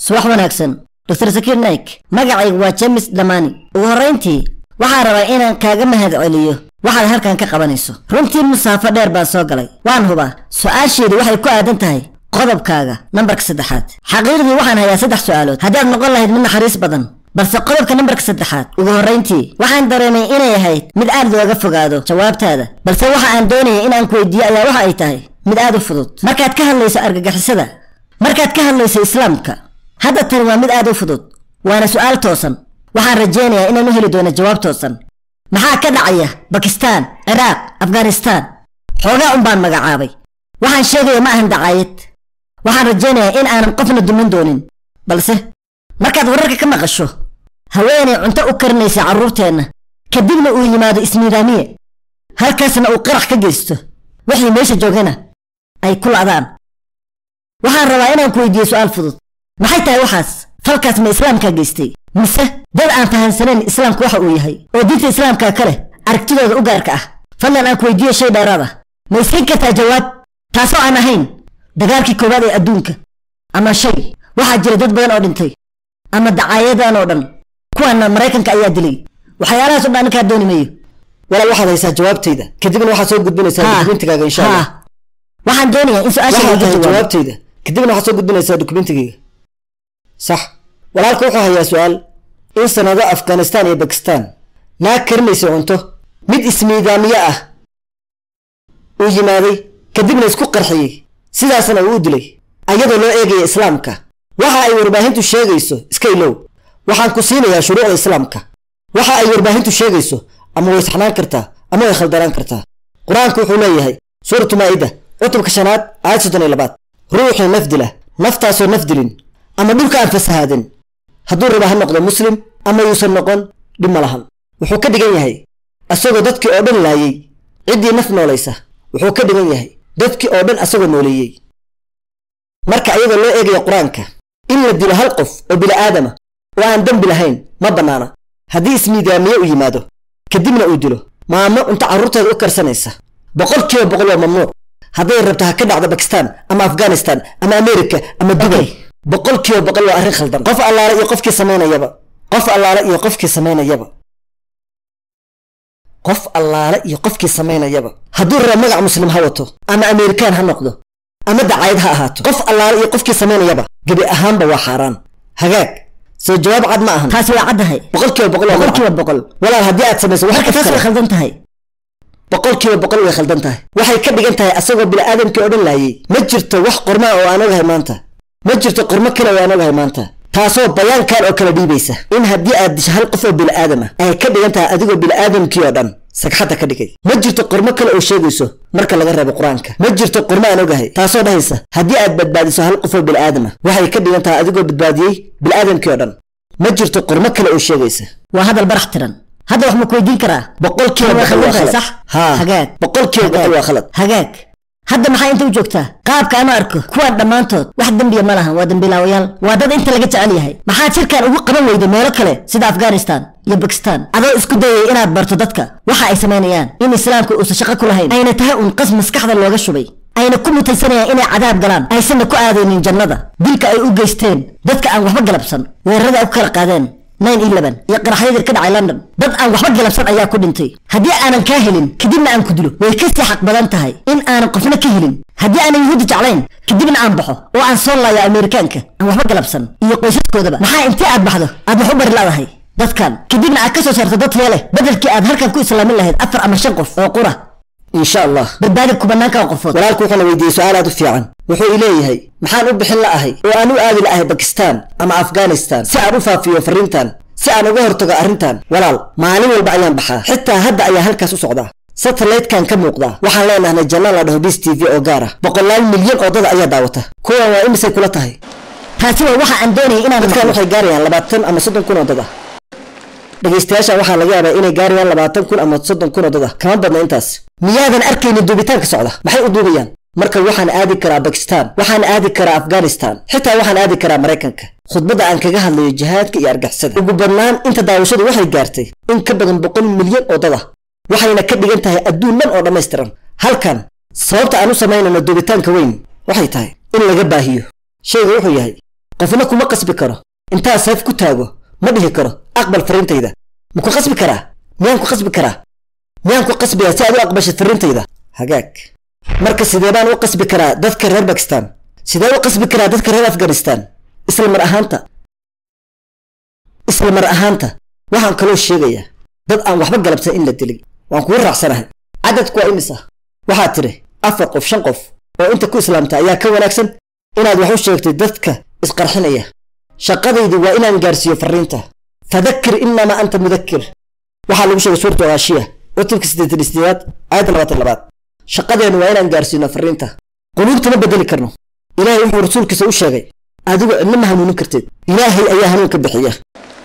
subax wanaagsan dr sakiir naik magacaygu waa james dhammaani ugu horrayntii waxaan rabaa inaan kaaga mahad celiyo waxaad halkan ka qabanayso runtii musaafo dheer baan soo galay waan hubaa su-aasheedu waxay ku aadan tahay qodobkaaga nambarka saddexaad xaqiiqdii waxaan hayaa saddex su'aalood haddaad noqon lahayd mid naxariis badan balse qodobka nambarka saddexaad ugu horrayntii waxaan dareemay inay ahayd mid aad looga fogaado jawaabtaada balse waxa aan doonayay inaan ku weydiiyo ayaa waxa ay tahay mid aad u fudud markaad ka hadlayso argagixisada markaad ka hadlayso islaamka hadda tani waa mid aad u fudud waana su'aal toosan waxaan rajaynayaa inaan u heli doono jawaab toosan maxaa ka dhacaya bakistaan ciraaq afghanistaan xoogaa un baan magacaabay waxaan sheegaya ma ahan dacaayad waxaan rajaynayaa in aanan qofna dumin doonin balse markaad wararka ka maqasho haweenay cunto u karinaysa carruurteenna kadibna uu yimaado ismiidaamiye halkaasna uu qarax ka geysto wixii meesha joogana ay ku la'daan waxaan rabaa inaan ku weydiiyo su'aal fudud maxay tahay waxaas falkaas ma islaamkaa geystay mise dad aan fahansanayn islaamku waxa uu yahay oo diinta islaamka ka leh aragtidooda u gaarka ah fadlan aan ku weydiiyo shay dheeraad ah ma iskayn kartaa jawaab taasoo aan ahayn dagaalkii koowaad ee adduunka ama shay waxaa jira dad badan oo dhintay ama dacaayadan oo dhan kuwaana maraykanka ayaa dilay waxyaalahaas o dhan ninkaa dooni mayo walaal waxaad haysaa jawaabtayda kadibna waxaad soo gudbinaysaa Ha. dukumentigaaga insha allah Ha. waxaan doonayaa in su-aasha waxaad laga tahay jawaabo jawaabtayda kadibna waxaad soo gudbinaysaa dukumentigayga sax walaalka wuxuu hayaa su-aal in sanado afghanistan iyo bakistan naag karinaysa cunto mid ismiidaamiye ah uu yimaaday kadibna isku qarxiyey sidaasna uu u dilay ayadoo loo eegaya islaamka waxa ay warbaahintu sheegayso iska ilow waxaan ku siinayaa shuruucda islaamka waxa ay warbaahintu sheegayso ama way saxnaan kartaa ama way khaldanaan kartaa qur-aanku wuxuu leeyahay suuratu maa'ida cutubka shanaad aayad soddon iyo labaad ruuxii naf dila naftaasoo naf dilin ama dhulka aan fasahaadin hadduu raba ha noqdo muslim ama yuusan noqon dhib ma lahan wuxuu ka dhigan yahay asagoo dadkii oo dhan laayey ciddii naf noolaysa wuxuu ka dhigan yahay dadkii oo dhan asagoo nooleeyey marka iyadoo loo eegaya qur-aanka in la dilo hal qof oo bili'aadama oo aan dembi lahayn ma bannaana haddii ismiidaamiye u yimaado kadibna uu dilo maamo cunto carruurteeda u karsanaysa boqol kiiba boqol waa mamnuuc hadday rabto ha ka dhacdo bakistan ama afghanistan ama amerika ama dubay boqol kiiba boqol waa arrin khaldan qof allaale iyo qofkii samaynayaba qof allaale iyo qofkii samaynayaba qof allaale iyo qofkii samaynayaba hadduu rabo magac muslim ha wato ama amerikaan ha noqdo ama dacayad ha ahaato qof allaale iyo qofkii samaynayaba gebi ahaanba waa xaaraan hagaag soo jawaab cad ma ahan taasi waa caddahay boqol kiiba boqol waa boqol kiiba magaca. boqol walaal haddii aad samayso wax marka taas way kale khaldan tahay boqol kiiba boqol way khaldan tahay waxay ka dhigan tahay asagoo bini'aadamkii oo dhan laayey ma jirto wax qorma oo aan ogahay maanta ma jirto qormo kale oo aan ogahay maanta taasoo bayaankan oo kale dhiibaysa in haddii aad disho hal qof oo bini'aadam ah ay ka dhigan tahay adigoo bini'aadamkii oo dhan sagxadda ka dhigay ma jirto qormo kale oo sheegayso marka laga reebo qur-aanka ma jirto qormo aan ogahay taasoo dhahaysa haddii aad badbaadiso hal qof oo bini'aadam ah waxay ka dhigan tahay adigoo badbaadiyey bini'aadamkii oo dhan ma jirto qormo kale oo sheegaysa waa hadal barax tiran hadda wax ma ku weydiin karaa boqol kiiba Waa boqol waa khaldan tahay, khalad sax? haa Hagaag. boqol kiiba boqol waa khalad hagaag hadda maxaa inta u joogtaa qaabka aan u arko kuwaan dhammaantood wax dembiya ma lahan waa dembilaawayaal waa dad inta laga jecel yahay maxaad shirkan ugu qaban weyday meelo kale sida afghanistan iyo bakistan adoo isku dayay inaad barto dadka waxa ay samaynayaan in islaamku uusan shaqo ku lahayn ayna tahay uun qas maskaxda looga shubay ayna ku mutaysanayaan inay cadaab galaan aysanna ku aadaynin jannada dilka ay u geysteen dadka aan waxba galabsan weerarada ay ku kala qaadeen 911 iyo qaraxyadii ka dhacay london dad aan waxba galabsan ayaa ku dhintay haddii aanan kaa helin kadibna aan ku dilo way ka sii xaq badan tahay in aanan qofna ka helin haddii aanan yuhuudi jeclayn kadibna aan baxo oo aan soo laayo amerikaanka aan waxba galabsan iyo qoysaskoodaba maxaa intii aad baxdo aad wax u bari ladahay dadkan kadibna aad ka soo saarto dad taya leh bedelkii aad halkan ku islaamin lahayd afar ama shan qof oo qura insha allah badbaadi kubanaanka qofood walaalku wuxuuna weydiiyey su-aal aad u fiican wuxuu i leeyahay maxaan u bixin la'ahay oo aan u aadi la'ahay bakistan ama afghanistan si aan u faafiyo farriintan si aan uga hortago arrintan walaal maalin walba ayaan baxaa xitaa hadda ayaa halkaas u socdaa satellitekan ka muuqdaa waxaan leenahnay janno la dhaho bis t v oo gaar ah boqolaal milyan oo dada ayaa daawata kuwan waa imisay kula tahay taasi waa waxa aan doonayay inaan dadkan maqlo. waxay gaarayaan labaatan ama soddon kun oo dad ah dhegaystayaasha waxaa laga yaabaa inay gaarayaan labaatan kun ama soddon kun oo dad ah kama badna intaas miyaadan arkaynin duubitaanka socda maxay u duubayaan marka waxaan aadi karaa bakistan waxaan aadi karaa afghanistan xitaa waxaan aadi karaa maraykanka khudbadda aan kaga hadlayo jihaadka iyo argixisada ugu badnaan inta daawashadu waxay gaartay in ka badan boqol milyan oo dad ah waxayna ka dhigan tahay adduun dhan oo dhammaystiran halkan sababta aan u samaynayno duubitaanka weyn waxay tahay in laga baahiyo shayga wuxuu yahay qofna kuma qasbi karo intaa sayf ku taago ma dhihi karo aqbal fariintayda ma ku qasbi karaa miyaan ku qasbi karaa miyaan ku qasbiyaa si aad u aqbashid fariintayda hagaag marka sidee baan u qasbi karaa dadka reer bakistan sidee u qasbi karaa dadka reer afghanistan isla mar ahaanta isla mar ahaanta waxaan kaloo sheegayaa dad aan waxba galabsan in la dilay waan kugu raacsanahay cadadku waa imisa waxaad tidhi afar qof shan qof oo inta ku islaamta ayaa ka wanaagsan inaad wax u sheegtay dadka isqarxinaya shaqadaydu waa inaan gaarsiiyo fariinta fadakir inamaa anta mudakir waxaa lagu sheegay suurta gaashiya cutubka siddeetan isdeedaad aayadda labaatan labaad shaqadeennu waa inaan gaarsiino fariinta quluubta ma bedeli karno ilaahay wuxuu rasuulkiisa u sheegay adigu cidna ma hanuunin karteed ilaahay ayaa hanuunka bixiya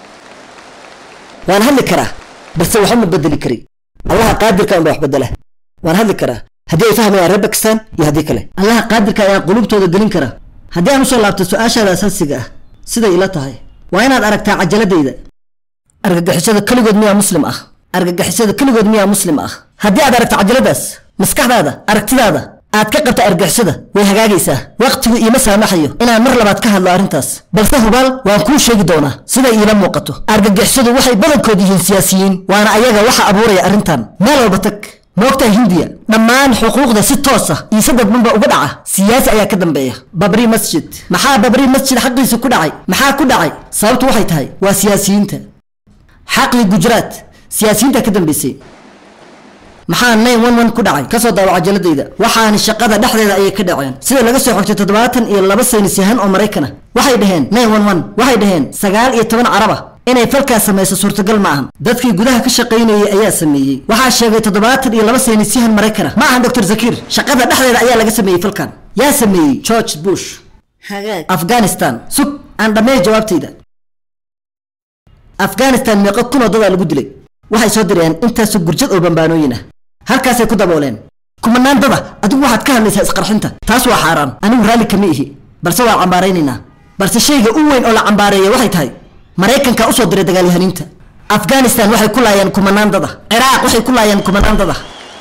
waan hadli karaa balse waxba ma bedeli kari allaha qaadirka unba wax bedela waan hadli karaa haddii ay fahmayaan reer bakistan iyo haddii kale allaha qaadirka ayaa qulubtooda gelin kara haddii aan usoo laabto su-aashaada asaasiga ah siday ila tahay waa inaad aragtaa cajaladayda argagixisada keligood miyaa muslim ah argagixisada keligood miyaa muslim ah haddii aad aragto cajaladaas maskaxdaada aragtidaada aad ka qabta argixisada way hagaagaysaa wakhtigu iima saamaxayo inaan mar labaad ka hadlo arrintaas balse hubaal waan kuu sheegi doonaa siday iila muuqato argagixisadu waxay badankood yihiin siyaasiyiin waana ayaga waxa abuuraya arrintan meel walba tag moogtaha hindiya dhammaan xuquuqda si toos ah iyo sadad banba uga dhaca siyaasi ayaa ka dambeeya babri masjid maxaa babri masjid xaqiisa ku dhacay maxaa ku dhacay sababtu waxay tahay waa siyaasiyiinta xaqii gujraat siyaasiyiinta ka dambeysay maxaa nine one one ku dhacay kasoo daawa cajaladayda waxaani shaqada dhexdeeda ayay ka dhaceen sida laga soo xogtay toddobaatan iyo laba saynis yahan oo maraykana waxay dhaheen nine one one waxay dhaheen sagaal iyo toban caraba inay falkaas samayso suurtagal ma ahan dadkii gudaha ka shaqaynayay ayaa sameeyey waxaa sheegay toddobaatan iyo laba saynis yahan maraykana ma ahan doctor zakiir shaqada dhexdeeda ayaa laga sameeyey falkan yaa sameeyey george bush afghanistan sug aan dhammeey jawaabtayda afghanistan meeqo kunoo dadaa lagu dilay waxay soo direen intaasoo gurjad oo bambaanooyin ah halkaasay ku dabooleen kumanaan dada adigu waxaad ka hadlaysaa isqarxinta taas waa xaaraan anigu raalli kama ihi balse waan cambaaraynaynaa balse shayga u weyn oo la cambaareeya waxay tahay maraykanka usoo diray dagaalyahaniinta afghanistan waxay ku laayeen kumanaan dada ciraaq waxay ku laayeen kumanaan dada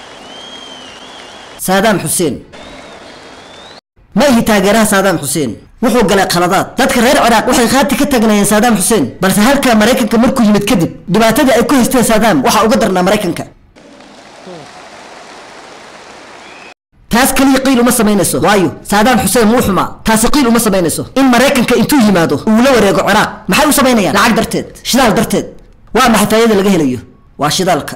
saadaam xuseen ma ihi taageeraha saadaam xuseen wuxuu galay khaladaad dadka reer ciraaq waxay khaati ka tagnayeen saadaam xuseen balse halka maraykanka markuu yimid kadib dhibaatadii ay ku haysteen saadaam waxaa uga darnaa maraykanka taas kaliya qiil uma samaynayso waayo saadaam xuseen wuu xumaa taasi qiil uma samaynayso in maraykanka intuu yimaado uu la wareego ciraaq maxay u samaynayaan lacag darteed shidaal darteed waa maxay faayada laga helayo waa shidaalka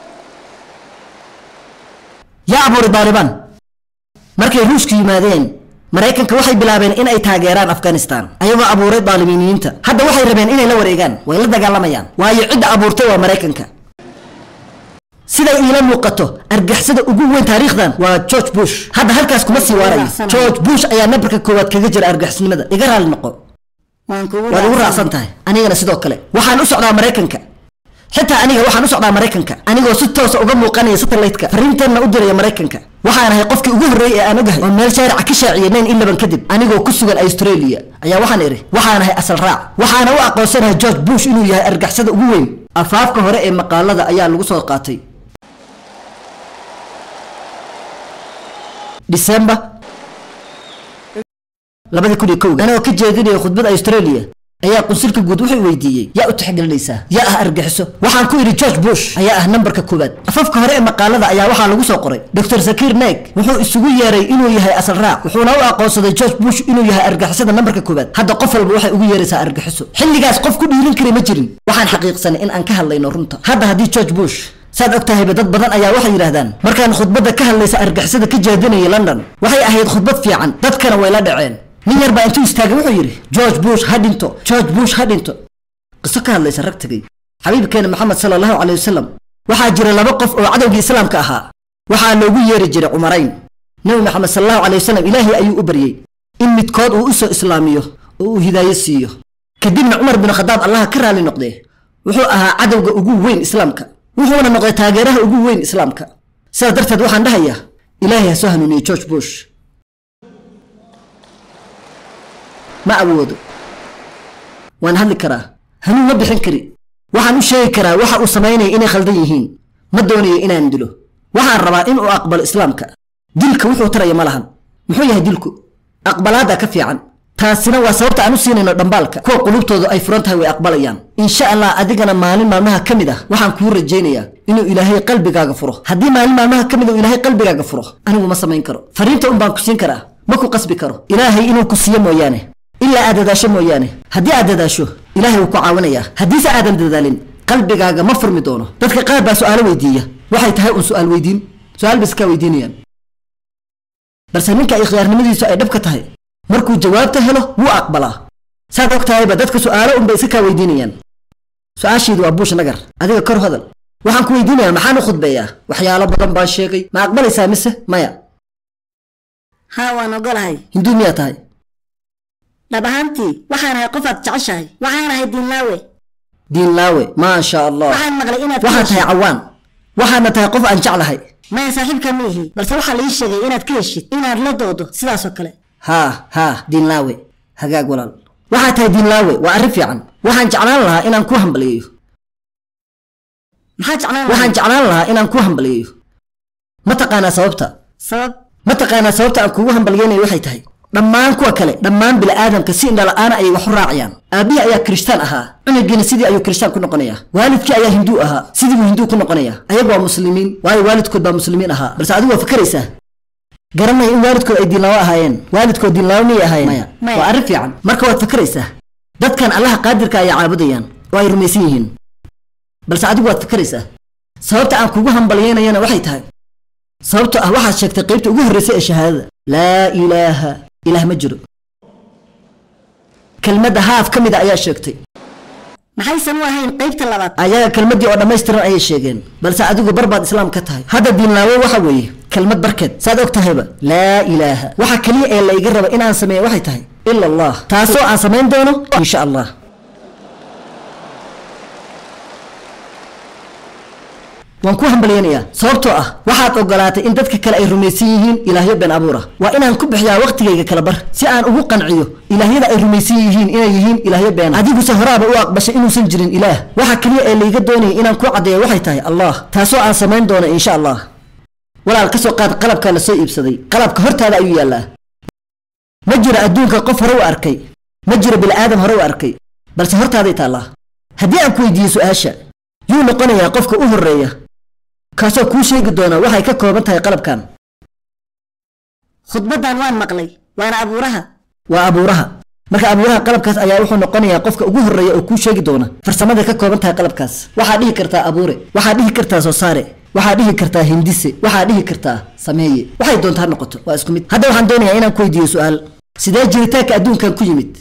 yaa abuuray daalibaan markay ruushku yimaadeen maraykanka waxay bilaabeen in ay taageeraan afghanistan ayagoo abuuray daalimiiniyiinta hadda waxay rabeen inay la wareegaan way la dagaalamayaan waayo cidda abuurtay waa maraykanka siday iila muuqato argixisada ugu weyn taariikhdan waa george bush hadda halkaas kuma sii waarayo george bush ayaa nabarka koowaad kaga jira argixisnimada iga raali noqo waad igu raacsan tahay anigana sidoo kale waxaan u socdaa maraykanka xitaa aniga waxaan u socdaa maraykanka anigoo si toosa uga muuqanaya satellite-ka fariinteenna u diraya maraykanka waxaan ahay qofkii ugu horreeyey ee aan ogahay oo meel shaarica ka shaaciyay nine eleven kadib anigoo ku sugan australia ayaa waxaan idhi waxaan ahay asal raac waxaana u aqoonsanahay george bush inuu yahay argixisada ugu weyn afaafka hore ee maqaalada ayaa lagu soo qaatay disembar labadii kun iyo kowga anagoo ka jeedinaya khudbad australia ayaa qunsulka guud wuxuu weydiiyey yaa u tixgelinaysaa yaa ah argixiso waxaan ku idhi george bush ayaa ah nambarka koowaad afafka hore ee maqaalada ayaa waxaa lagu soo qoray dr sakir naik wuxuu isugu yeeray inuu yahay asal raac wuxuuna u aqoonsaday george bush inuu yahay argixisada nambarka koowaad hadda qof walba waxay ugu yeeraysaa argixiso xilligaas qof ku dhiirin kari ma jirin waxaan xaqiiqsanay in aan ka hadlayno runta hadda haddii george bush saad og tahayba dad badan ayaa waxay yidhaahdaan markaan khudbadda ka hadlaysa argixisada ka jeedinayay london waxay ahayd khudbad fiican dadkana way la dhaceen nin yar baa intuu istaagay wuxuu yidhi george bush ha dhinto george bush ha dhinto qiso ka hadlaysa rag tegay xabiibkeena maxamed sala allahu caley wasalam waxaa jira laba qof oo cadowgii islaamka ahaa waxaa loogu yeeri jiray cumarayn nebi maxamed sala allahu caley wasalam ilaahay ayuu u baryey in midkood uu u soo islaamiyo oo uu hidaayo siiyo kadibna cumar bin khadaab allaha ka raali noqdee wuxuu ahaa cadowga ugu weyn islaamka wuxuuna noqday taageeraha ugu weyn islaamka sidaas darteed waxaan dhahayaa ilaahay ha soo hanuuniyey george bush ma awoodo waan hadli karaa hanuun ma bixin kari waxaan u sheegi karaa waxa uu samaynaya inay khaldan yihiin ma doonayo inaan dilo waxaan rabaa in uu aqbalo islaamka dilka wuxuu taraya ma lahan muxuu yahay dilku aqbalaadda ka fiican taasina waa sababta aan u siinayno dhambaalka kuwa qulubtoodu ay furan tahay way aqbalayaan insha allah adigana maalin maalmaha ka mid ah waxaan kuu rajaynayaa inuu ilaahay qalbigaaga furo haddii maalin maalmaha ka mid uu ilaahay qalbigaaga furo anigu ma samayn karo fariinta un baan ku siin karaa ma ku qasbi karo ilaahay inuu ku siiyo mooyaane ilaa aad dadaasho mooyaane haddii aad dadaasho ilaahay wuu ku caawinayaa haddiise aadan dadaalin qalbigaaga ma furmi doono dadka qaar baa su'aalo weydiiya waxay tahay un su'aal weydiin su'aal bay iskaa weydiinayaan balse ninka ay khiyaarnimadiisu ay dhab ka tahay markuu jawaabta helo wuu aqbalaa saad og tahayba dadka su'aalo unbay iska kaa weydiinayaan su-aashiidu waa buush nagar adiga kor hadal waxaan ku weydiinayaa maxaan u khudbeeyaa waxyaalo badan baan sheegay ma aqbalaysaa mise maya haa waan ogolahay hinduu miyaa tahay dhab ahaantii waxaan ahay qof aad jeceshahay waxaan ahay diinlaawe diin laawe maasha allah waxaan maqlay inaad waxaad tahay cawaan waxaadna tahay qof aan jeclahay maya saaxiibka ma ihi balse waxaa la ii sheegay inaad ka heshid inaad la doodo sidaasoo kale haa haa diin laawe hagaag walaal waxaad tahay diin laawe waa arrin fiican waxaan jeclaan lahaa inaan ku hambaliyeeyo maxaa jeclaan waxaan jeclaan lahaa inaan ku hambaliyeeyo ma taqaanaa sababta sabab ma taqaanaa sababta aan kugu hambalyeynayo waxay tahay dhammaan kuwa kale dhammaan bila'aadamka si indhala-aana ayay wax u raacayaan aabbihii ayaa kirishtaan ahaa cunugiina sidii ayuu kirishtaan ku noqonayaa waalidkii ayaa hinduu ahaa sidii buu hinduu ku noqonayaa ayagu waa muslimiin waayo waalidkood baa muslimiin ahaa balse adigu waa fakaraysaa garanaya in waalidkood ay diinlaawo ahaayeen waalidkood diinlaawo miyay ahaayeen maya Maya. waa arrin fiican marka waad fakaraysaa dadkan allaha qaadirka ayay caabudayaan oo ay rumaysan yihiin balse adigu waad fakaraysaa sababta aan kugu hambalyeynayana waxay tahay sababtoo ah waxaad sheegtay qaybta ugu horreysay ee shahaadada laa ilaaha ilaah ma jiro kelmadda haaf ka mida ayaa sheegtay maxaysan u ahayn qaybta labaad ayaga kelmaddii oo dhammaystiran ayay sheegeen balse adigu bar baad islaam ka tahay hadda diinlaawo waxa weeye kelmad barkeed saad og tahayba laa ilaaha waxa keliya ee la iga raba inaan sameeyo waxay tahay ila allah taasoo aan samayn doono insha allah waan ku hambalyeynayaa sababtoo ah waxaad ogolaatay in dadka kale ay rumaysan yihiin ilaahyo been abuura waa inaan ku bixiyaa waqtigayga kala bar si aan ugu qanciyo ilaahyada ay rumaysan yihiin inay yihiin ilaahyo been adiguse horaaba u aqbashay inuusan jirin ilaah waxa keliya ee layga doonayay inaan ku caddeeyo waxay tahay allah taasoo aan samayn doono insha allah walaal ka soo qaad qalabka la soo iibsaday qalabka hortaada ayuu yaallaa ma jiro adduunka qof hore u arkay ma jiro bil'aadam hore u arkay balse hortaaday taallaa haddii aan ku weydiiyo su-aasha yuu noqonayaa qofka u horreeya kaasoo kuu sheegi doona waxay ka kooban tahay qalabkan khudbaddan waan maqlay waana abuuraha waa abuuraha marka abuuraha qalabkaas ayaa wuxuu noqonayaa qofka ugu horreeya oo kuu sheegi doona farsamada ka kooban tahay qalabkaas waxaad dhihi kartaa abuure waxaad dhihi kartaa soo saare waxaad dhihi kartaa hindise waxaad dhihi kartaa sameeye waxay doontaa ha noqoto waa isku mid hadda waxaan doonayaa inaan ku weydiiyo su-aal sidee jiritaanka adduunkan ku yimid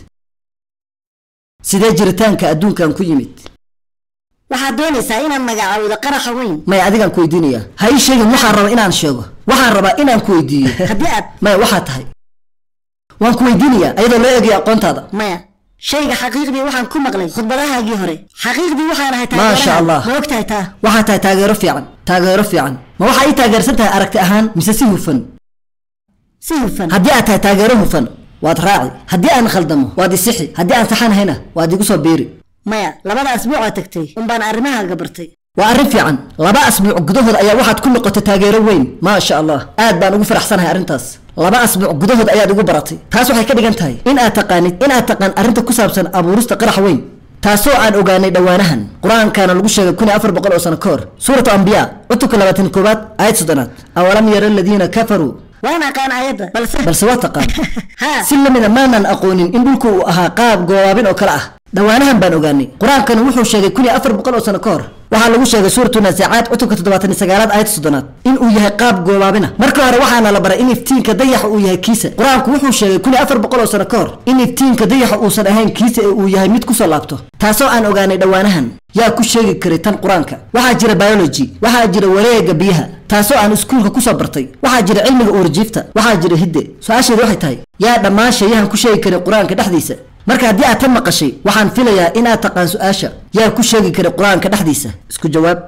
sidee jiritaanka adduunkan ku yimid waxaad doonaysaa inaad magacaawdo qaraxa weyn maya adigaan ku weydiinayaa ha ii sheegin waxaan rabaa inaan sheego waxaan rabaa inaan ku weydiiyo haddii aad maya waxaa tahay waan ku weydiinayaa ayadoo loo eegaya aqoontaada maya shayga xaqiiqdii waxaan ku maqlay khudbadahaagii hore xaqiiqdii waxaan ahay Maasha taageeraha. Allah. ma ogtahay taa waxaa tahay taageero fiican taageero fiican ma waxaa ii taageersan tahay aragti ahaan mise si hufan si hufan haddii aad tahay taageero hufan waad raaci haddii aan khaldamo waad isixi haddii aan saxanahayna waad igu soo biiri maya labada asbuucoo tagtay unbaan arrimahaaga bartay waa arrin fiican laba asbuuc gudahood ayaa waxaad ku noqotay taageero weyn maasha allah aad baan ugu faraxsanahay arrintaas laba asbuuc gudahood ayaad igu baratay taas waxay ka dhigan tahay in aad taqaanid in aad taqaan arrinta ku saabsan abuurista qarax weyn taasoo aan ogaanay dhowaanahan qur-aankaana lagu sheegay kun iyo afar boqol oo sano ka hor suuratu ambiyaa cutubka labaatan koowaad aayad soddonaad awalam yara aladiina kafaruu waan aqaan ayadda balse balse waa taqaan haa si lamida maanaan aqoonin in dhulku uu ahaa qaab goobaabin oo kale ah dhowaanahan baan ogaanay qur-aankana wuxuu sheegay kun iyo afar boqol oo sano ka hor waxaa lagu sheegay suuratu naasacaad cutubka toddobaatan iyo sagaalaad aayad soddonaad in uu yahay qaab goobaabina marka hore waxaana la baray in iftiinka dayaxa uu yahay kiisa qur-aanku wuxuu sheegay kun iyo afar boqol oo sano ka hor in iftiinka dayaxa uusan ahayn kiisa ee uu yahay mid kusoo laabto taasoo aan ogaanay dhowaanahan yaa ku sheegi karay tan qur-aanka waxaa jira biology waxaa jira wareega biyaha taasoo aan iskuulka kusoo bartay waxaa jira cilmiga uurjiifta waxaa jira hidde su-aasheedu waxay tahay yaa dhammaan shayahan ku sheegi karay qur-aanka dhexdiisa marka haddii aad tan maqashay waxaan filayaa inaad taqaan su-aasha yaa ku sheegi karay qur-aanka dhexdiisa isku jawaab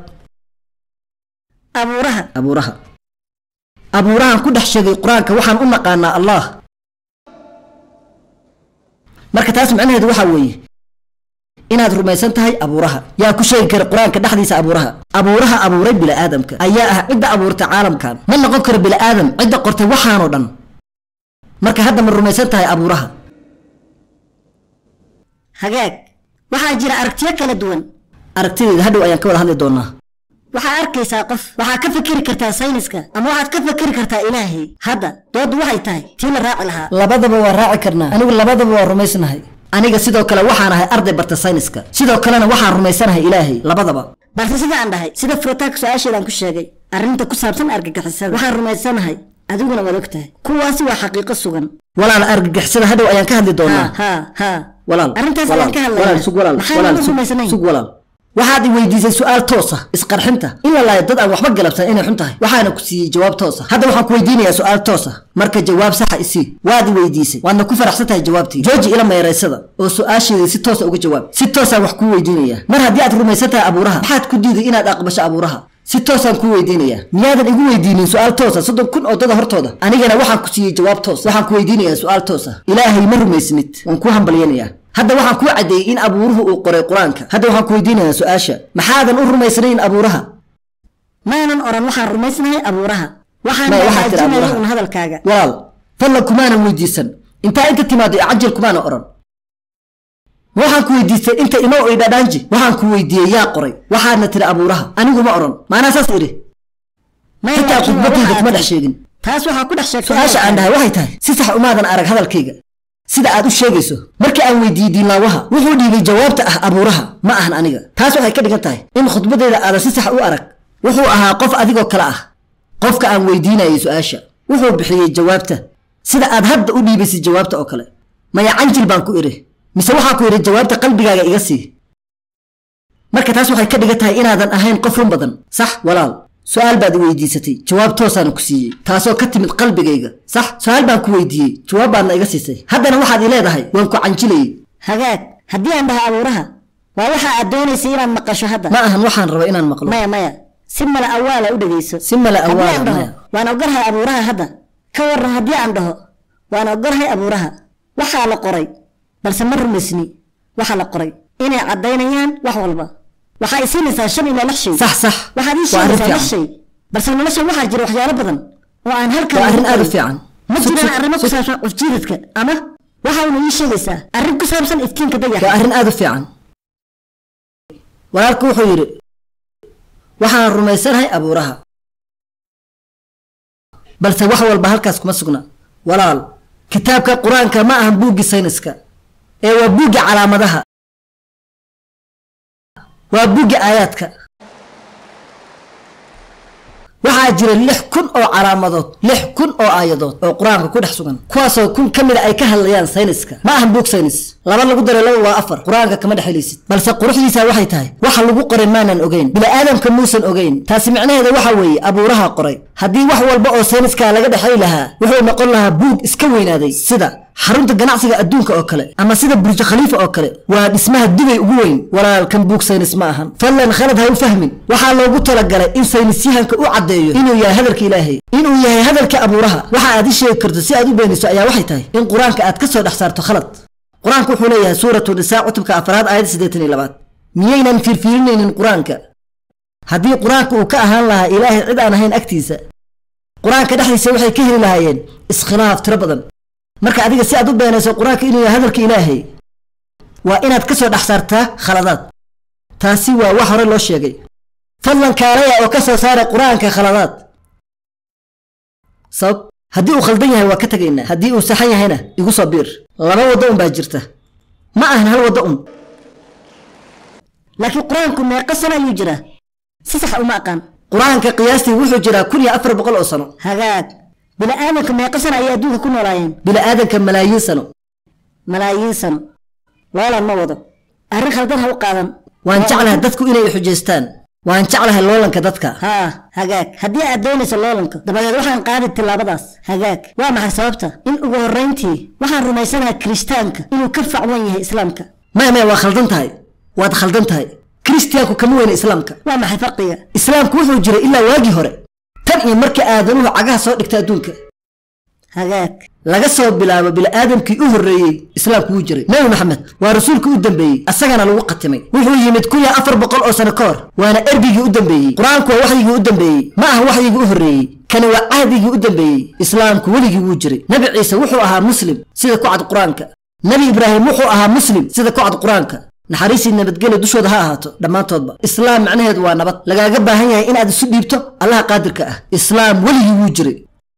abuuraha abuuraha abuurahan ku dhex sheegay qur-aanka waxaan u naqaanaa allah marka taas macnaheedu waxaa weeye inaad rumaysan tahay abuuraha yaa ku sheegi kara qur-aanka dhexdiisa abuuraha abuuraha abuuray bila'aadamka ayaa ah cidda abuurtay caalamkan ma noqon karo bila'aadam cidda qortay waxaanoo dhan marka hadda ma rumaysan tahay abuuraha hagaag waxaa jira aragtiyo kala duwan aragtideeda hadhow ayaan ka wada hadli doonaa waxaa arkaysaa qof waxaa ka fikiri kartaa sayniska ama waxaad ka fikiri kartaa ilaahay hadda dooddu waxay tahay tii la raaci lahaa labadaba waa raaci karnaa anigu labadaba waa rumaysnahay aniga sidoo kale waxaan ahay arday barta sayniska sidoo kalena waxaan rumaysanahay ilaahay labadaba balse sida aan dhahay sida furitaanka su-aasheedaan ku sheegay arrinta ku saabsan argagixisada waxaan rumaysanahay adiguna waad og tahay kuwaasi waa xaqiiqo sugan walaal argagixisada hadhow ayaan ka hadli ha doonaa ha ha walaal arrintaas walaal, ayaan ka walaal, hadlaynaa sug walaal maxaa walaal lagu sug- rumaysanayn sug walaal waxaad i weydiisay su-aal toos ah isqarxinta in la laayo dad aan waxba galabsan inay xun tahay waxaana ku siiyey jawaab toos ah hadda waxaan ku weydiinayaa su-aal toos ah marka jawaab saxa isii waad i weydiisay waadna ku faraxsan tahay jawaabtii jooji ila meeraysada oo su-aasheedii si toosa uga jawaab si toosaan wax kuu weydiinayaa mar haddii aad rumaysan tahay abuuraha maxaad ku diiday inaad aqbasho abuuraha si toosaan kuu weydiinayaa miyaadan igu weydiinin su-aal toosa soddon kun oo dada hortooda anigana waxaan ku siiyey jawaab toos waxaan ku weydiinayaa su-aal toos ah ilaahay ma rumaysnid waan kuu hambalyanayaa hadda waxaan kuu caddeeyey in abuuruhu uu qoray qur-aanka hadda waxaan ku weydiinayaa su-aasha maxaadan u rumaysnayn abuuraha maanan oran waxaan rumaysnahay abuuraha waxaan Ma- waxaad tiri hagaajinayay abuuraha. un hadalkaaga walaal fadlan kumaanan weydiisan intaa inta timaado cajal kumaana odhan ma waxaan ku weydiistay inta imow i dhadhaanji waxaan ku weydiiyey yaa qoray waxaadna tiri abuuraha anigu ma odhan maanaa saas idhi Maya, xitaa laakiin waa khudbadayda waxaad kuma dhex tiri. sheegin taas waxaa ku dhex sheegtay su-aasha aan dhahay waxay tahay si sax umaadan arag hadalkayga sida aad u sheegayso markii aan weydiiyey diinlaawaha wuxuu dhiibay jawaabta ah abuuraha ma ahan aniga taas waxay ka dhigan tahay in khudbadayda aadan si sax u arag wuxuu ahaa qof adigoo kale ah qofka aan weydiinayay su-aasha wuxuu bixiyey jawaabta sida aad hadda u dhiibaysay jawaabta oo kale maya canjil baan ku idhi mise waxaa ku idhi jawaabta qalbigaaga iga sii marka taas waxay ka dhigan tahay inaadan ahayn qof run badan sax walaal su-aal baad i weydiisatay jawaab toosaana ku siiyey taasoo ka timid qalbigayga sax su-aal baan ku weydiiyey jawaab baadna iga siisay haddana waxaad i leedahay waan ku canjilayey hagaag haddii aan dhaho abuuraha waa waxa aad doonaysay inaad maqasho hadda ma ahan waxaan raba inaan maqlo maya maya si mala awaala u dhegayso si mala haddii awaala aan dhaho maya waan ogolahay abuuraha hadda ka waran haddii aan dhaho waan ogolahay abuuraha waxaa la qoray balse ma rumaysni waxa la qoray inay caddaynayaan wax walba waxaa isiinaysaa shan ilaa lix shay sax sax waxaad ii waa arrin sheegaysaa lix fiican shay balse nolosha waxaa jira waxyaalo badan oo aan halkan waa arrin lagu aad u qorin. fiican ma Sug, jiraan sug, arrimo ku sug. saabsan qofjiidadka ama waxa una ii sheegaysaa arrin ku saabsan iftiinka waa dayaxa arrin aad u fiican walaalku wuxuu yidhi waxaan rumaysanahay abuuraha balse wax walba halkaas kuma sugna walaal kitaabka qur-aanka ma ahan buuggii sayniska ee waa buuggii calaamadaha waa buuggii aayaadka waxaa jira lix kun oo calaamadood lix kun oo aayadood oo qur-aanka ku dhex sugan kuwaasoo kun ka mida ay ka hadlayaan sayniska ma ahan buug saynis laba lagu daray laba waa afar qur-aanka kama dhex helaysid balse quruxdiisa waxay tahay waxa lagu qoray maanan ogeyn bini'aadamka muusan ogeyn taasi micnaheeda waxa weeye abuuraha qoray haddii wax walba oo sayniska laga dhexay lahaa wuxuu noqon lahaa buug iska weynaaday sida xarunta ganacsiga adduunka oo kale ama sida burj khaliifa oo kale waa dhismaha dubay ugu weyn walaalkan buug saynis ma ahan fadlan khalad ha u fahmin waxaa loogu talagalay in saynisyahanka u caddeeyo inuu yahay hadalka ilaahay inuu yahay hadalka abuuraha waxa aad i sheegi karto si aad u beeniso ayaa waxay tahay in qur-aanka aad ka soo dhex saarto khalad qur-aanku wuxuu leeyahay suuratu nisaa cutubka afraad aayad siddeetan iyo labaad miyaynan fiirfiirinaynin qur-aanka haddii qur-aanka uu ka ahaan lahaa ilaahay cid aan ahayn agtiisa qur-aanka dhexdiisa waxay ka heli lahaayeen iskhilaaf tiro badan marka adiga si aad u beenayso qur-aanka inuu yahay hadalka ilaahay waa inaad ka soo dhex saartaa khaladaad taasi waa wax hore loo sheegay fadlan kaalaya oo ka soo saara qur-aanka khaladaad sabab haddii uu khaldan yahay waa ka tegaynaa haddii uu saxan yahayna igu soo biir laba waddo un baa jirta ma ahan hal waddo un laakiin qur-aanku meeqa sano ayuu jiraa si sax uma aqaan qur-aanka qiyaastii wuxuu jiraa kun iyo afar boqol oo sano hagaag bini'aadamka meeqa sano ayay adduunka ku noolaayeen bini'aadanka malaayiin sano malaayiin sano loolan ma wado arrin khaldan ha u qaadan waan jeclahay dadku inay xujaystaan waan jeclahay loolanka dadka haa hagaag haddii aad doonayso loolanka dabadeed waxaan qaadi tillaabadaas hagaag waa maxay sababta in ugu horrayntii waxaan rumaysanahay kirishtaanka inuu ka facwan yahay islaamka maya maya waa khaldan tahay waad khaldan tahay kiristiyaanku kama weyna islaamka waa maxay farqiga islaamku wuxuu jiray ilaa waagii hore tan iyo markii aadanuhu cagaha soo dhigta adduunka hagaag laga soo bilaabo bini'aadamkii u horreeyey islaamku wuu jiray nebi maxamed waa rasuulkii u dambeeyey asagana lagu qatimay wuxuu yimid kun iyo afar boqol oo sano ka hor waana erbigii u dambeeyey qur-aanku waa waxyigii u dambeeyey ma aha waxyigii u horreeyey kani waa cahdigii u dambeeyey islaamku weligii wuu jiray nebi ciise wuxuu ahaa muslim sida ku cad qur-aanka nebi ibraahim wuxuu ahaa muslim sida ku cad qur-aanka naxariisii nabadgelyo dushooda ha ahaato dhammaantoodba islaam macnaheedu waa nabad lagaaga baahan yahay inaad isu dhiibto allaha qaadirka ah islaam weligii wuu jiray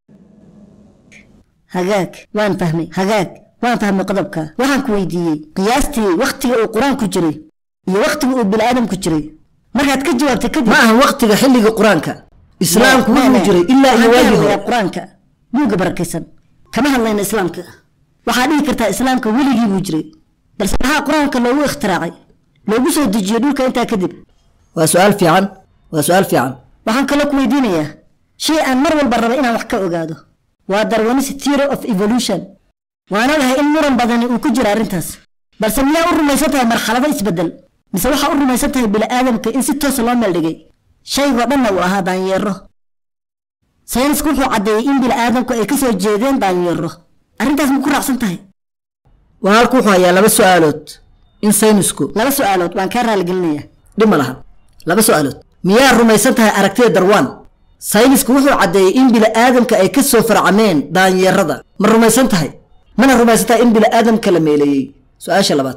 hagaag waan fahmay hagaag waan fahmay qodobka waxaan ku weydiiyey qiyaastii wakhtiga uu qur-aanku jiray iyo wakhtiga uu bini'aadamku jiray markaad ka jawaabtay kadib ma ahan waqtiga xilliga qur-aanka islaamku Ma- wuxuu ma- jiray ilaa iyo waxaan ka waagii hadlayaa hore qur-aanka buugga barakaysan kama hadlayna islaamka waxaa dhihi kartaa islaamka weligii buu jiray balse maxaa qur-aanka loogu ikhtiraacay loogu soo dejiyo dhulka intaa kadib waa su-aal fiican waa su-aal fiican waxaan kaloo ku weydiinayaa shay aan mar walba raba inaan wax ka ogaado waa darwanis theory of evolution waan ogahay in muran badani uu ku jiro arrintaas balse miyaa u rumaysan tahay marxalado isbeddel mise waxaa u rumaysan tahay bini'aadamka in si toosa loo meeldhigay shaygoo dhanna uu ahaa daanyeero saynisku wuxuu caddeeyey in bini'aadamku ay ka soo jeedeen daanyeero arrintaas ma ku raacsan tahay waa halku wuxuu hayaa laba su-aalood in saynisku laba su'aalood waan kaa raaligelinayaa dhib ma laha laba su-aalood miyaa rumaysan tahay aragtida darwaan saynisku wuxuu caddeeyey in bini'aadamka ay ka soo farcameen daanyeerada ma rumaysan tahay mana rumaysan tahay in bini'aadamka la meeleeyey su-aasha labaad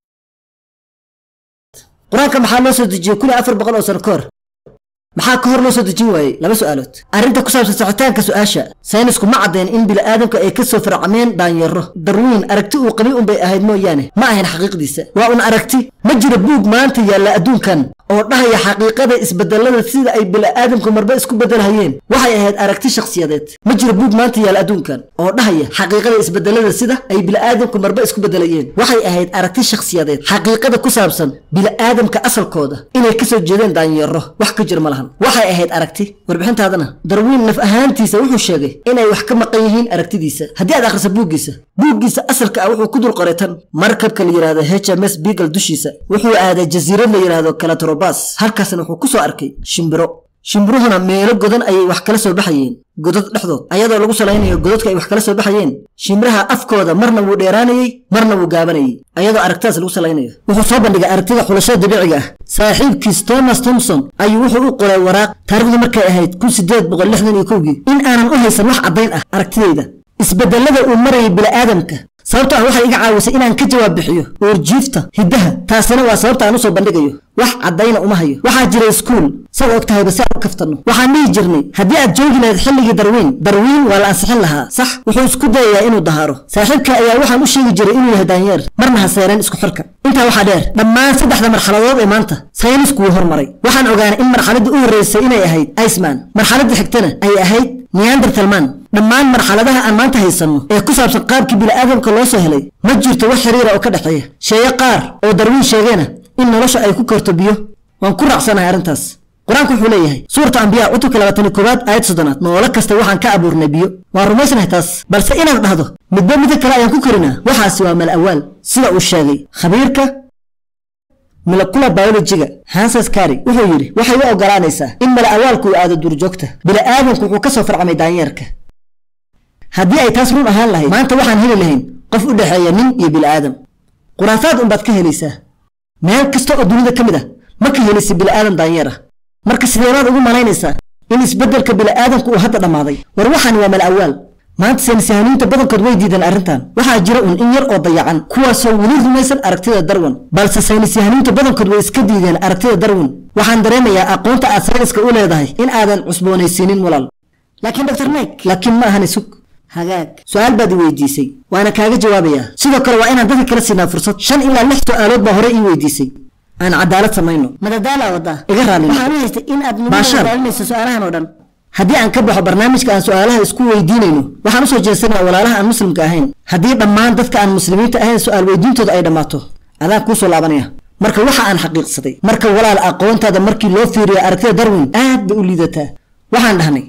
qur-aanka maxaa loo soo dejiyey kun iyo afar boqol oo sano ka hor maxaa ka hor loo soo dejin waayey laba su-aalood arrinta ku saabsan saxitaanka su-aasha saynisku ma caddayn in bini'aadamka ay ka soo farcameen daanyeero darwiin aragti uu qabay unbay ahayd mooyaane ma ahayn xaqiiqdiisa waa un aragti ma jiro buug maanta yaalla adduunkan oo dhahaya xaqiiqada isbedelada sida ay bini'aadamku marba isku bedelhayeen waxay ahayd aragti shakhsiyadeed ma jiro buug maanta yaalla adduunkan oo dhahaya xaqiiqada isbedelada sida ay bini'aadamku marba isku bedelayeen waxay ahayd aragti shakhsiyadeed xaqiiqada ku saabsan bini'aadamka asalkooda inay kasoo jeedeen daanyeero wax ka jira ma lahan waxay ahayd aragti warbixintaadana darwiin naf ahaantiisa wuxuu sheegay inay wax ka maqan yihiin aragtidiisa haddii aad akhriso buuggiisa buuggiisa asalka ah wuxuu ku dul qoray tan markabka la yidhaahdo h m s beagle dushiisa wuxuu aaday jasiirad la yidhaahdo kalatrobas halkaasna wuxuu ku soo arkay shimbiro shimbiruhuna meelo godan ayay wax kala soo baxayeen godad dhexdood ayadoo lagu salaynayo godadka ay wax kala soo baxayeen shimbiraha afkooda marna wuu dheeraanayey marna wuu gaabanayey ayadoo aragtidaas lagu salaynayo wuxuu soo bandhigay aragtida xulashada dabiiciga ah saaxiibkiis thomas thomson ayuu wuxuu u qoray waraaq taarikhdu markay ahayd kun sideed boqol lixdan iyo kowgii in aanan u haysan wax caddayn ah aragtidayda isbedelada uu marayay bini'aadamka sababto ah waxay iga caawisay inaan ka jawaab bixiyo uurjiifta hiddaha taasina waa sababta aan usoo bandhigayo wax caddayna uma hayo waxaa jira iskuul sad og tahayba si aan u kaftanno waxaan dhihi jirnay haddii aad joogi lahayd xilligii darwiin darwiin waa la ansixin lahaa sax wuxuu isku dayayaa inuu dahaaro saaxiibka ayaa waxaan u sheegi jiray inuu yahay daanyeer marna ha seereen isku xirka intaa waxaa dheer dhammaan saddexda marxaladood ee maanta saynisku wuu hormaray waxaan ogaanay in marxaladdii u horreysay inay ahayd iceman marxaladdii xigtana ay ahayd neandertalman dhammaan marxaladaha aan maanta haysanno ee ku saabsan qaabkii bini'aadamka loo soo helay ma jirto wax xiriira oo ka dhexeeya sheeye qaar oo darwiin sheegeena in nolosha ay ku korto biyo waan ku raacsanahay arrintaas qur-aanku wuxuu leeyahay suurata ambiyaa cutubka labaatan iyo koowaad aayad soddonaad noolo kasta waxaan ka abuurnay biyo waan rumaysnahay taas balse inaad dhahdo midba midda kale ayaan ku korinaa waxaasi waa mal awaal sida uu sheegay khabiirka molekula biologiga hanses kari wuxuu yidhi waxay u ogolaanaysaa in mala awaalku uu aado duurjoogta bini'aadamku wuxuu ka soo farcamay daanyeerka haddii ay taas run ahaan lahayd maanta waxaan heli lahayn qof u dhexeeya nin iyo bini'aadam khuraafaad unbaad ka helaysaa meel kasta oo dunida ka mid ah ma ka helaysa bini'aadam daanyeer ah marka sideebaad ugu malaynaysaa in isbeddelka bini'aadamku uu hadda dhammaaday war waxaan waa mala awaal maanta saynisyahaaniinta badankood way diideen arrintan waxaa jira un in yar oo dayacan kuwaasoo weli rumaysan aragtida darwin balse saynisyahaaniinta badankood way iska diideen aragtida darwin waxaan dareemayaa aqoonta aad sayniska u leedahay in aadan cusboonaysiinin walaal laakiin dr mike laakiin ma ahan isug hagaag su-aal baad i weydiisay waana kaaga jawaabayaa sidoo kale waa inaan dadka kala siinaa fursad shan ilaa lix su-aalood baa hore ii weydiisay aan cadaalad samayno madadaala waddaa iga raali noqo. waxaan u haystay in aad Baashaar. nidaalinayso su-aalahan oo dhan haddii aan ka baxo barnaamijka aan su-aalaha isku weydiinayno waxaan usoo jeesanaya walaalaha aan muslimka ahayn haddii dhammaan dadka aan muslimiinta ahayn su-aal weydiintooda ay dhammaato adaan kuusoo laabanaya marka waxa aan xaqiiqsaday marka walaal aqoontaada markii loo fiiriyo aragtida darwin aad bay u liidataa waxaan dhahnay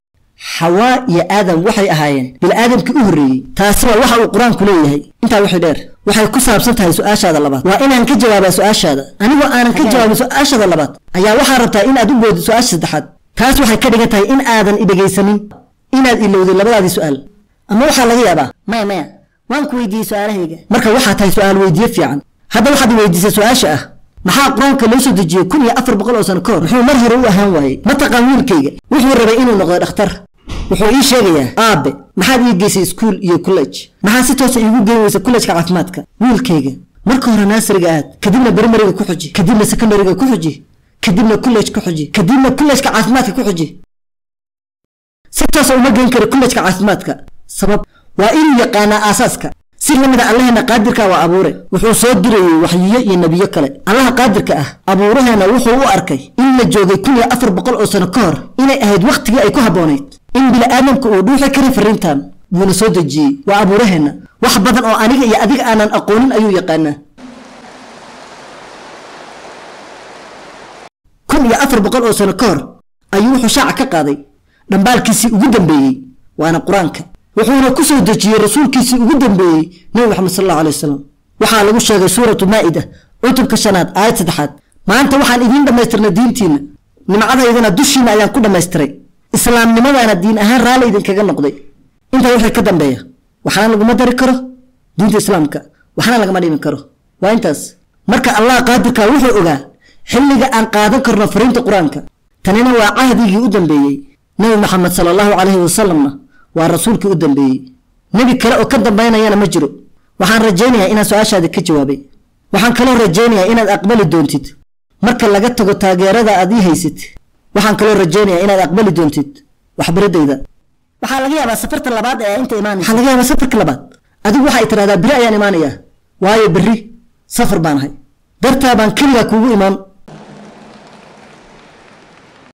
xawaa iyo aadam waxay ahaayeen bil'aadamkii u horreeyey taasi waa waxa uu qur-aanku leeyahay intaa wixii dheer waxay ku saabsan tahay su-aashaada labaad waa inaan ka jawaabaa su-aashaada anigoo aanan ka jawaabin su-aashaada labaad ayaa waxaa rabtaa inaad u boodid su-aasha saddexaad taas waxay ka dhigan tahay in aadan idhegaysanin inaad ilowday labadaadii su-aal ama waxaa laga yaabaa maya maya waan ku weydiiyey su-aalahayga marka waxaa tahay su-aal weydiye fiican hadda waxaad i weydiisay su-aasha ah maxaa qur-aanka loo soo dejiyey kun iyo afar boqol oo sano ka hor muxuu mar hore u ahaan waayey mataqaan wiilkayga wuxuu rabay inuu noqdo dhakhtar wuxuu ii sheegayaa aabe maxaad ii geysay iskuul iyo college maxaa si toosa iigu geyn weysa kollejka caafimaadka wiilkayga marka hore naasariga aad kadibna bermariga ku xuji kadibna secondariga ku xuji kadibna college ku xuji kadibna kollejka caafimaadka ku xuji si toosa uma geyn karo kollejka caafimaadka sabab waa inuu yaqaanaa aasaaska si lamida allaheena qaadirka waa abuure wuxuu soo dirayey waxyiyo iyo nebiyo kale allaha qaadirka ah abuuraheena wuxuu u arkay in la joogay kun iyo afar boqol oo sano ka hor inay ahayd wakhtigii ay ku habboonayd in bini'aadamku uu dhuuxi karin fariintan buuna soo dejiyey waa abuuraheenna wax badan oo aniga iyo adiga aanan aqoonin ayuu yaqaanaa kun iyo afar boqol oo sano ka hor ayuu wuxuu shaaca ka qaaday dhambaalkiisii ugu dambeeyey waana qur-aanka wuxuuna ku soo dejiyey rasuulkiisii ugu dambeeyey nebi maxamed sal allahu alay wasalam waxaa lagu sheegay suuratu maa'ida cutubka shanaad aayad saddexaad maanta waxaan idiin dhammaystirnay diintiinna nimcadaydana dushiina ayaan ku dhammaystiray islaamnimadaana diin ahaan raalli idinkaga noqday intaa wixii ka dambeeya waxna laguma dari karo diinta islaamka waxna lagama dhimi karo waa intaas marka allah qaadirka wuxuu ogaa xilliga aan qaadan karno fariinta qur-aanka tanina waa cahdigii u dambeeyey nebi maxamed sala allahu calayhi wasalamna waa rasuulkii u dambeeyey nebi kale oo ka dambaynayana ma jiro waxaan rajaynayaa inaan su-aashaadi ka jawaabay waxaan kaloo rajaynayaa inaad aqbali doontid marka laga tago taageerada aad ii haysid waxaan kaloo rajaynayaa inaad aqbali doontid waxbaridayda waxaa laga yaabaa safarta labaad ee inta imaanaysa waxaa laga yaabaa safarka labaad adigu waxay tidhahdaa beri ayaan imaanayaa waayo berri safar baan ahay dartaa baan keligaa kuugu imaan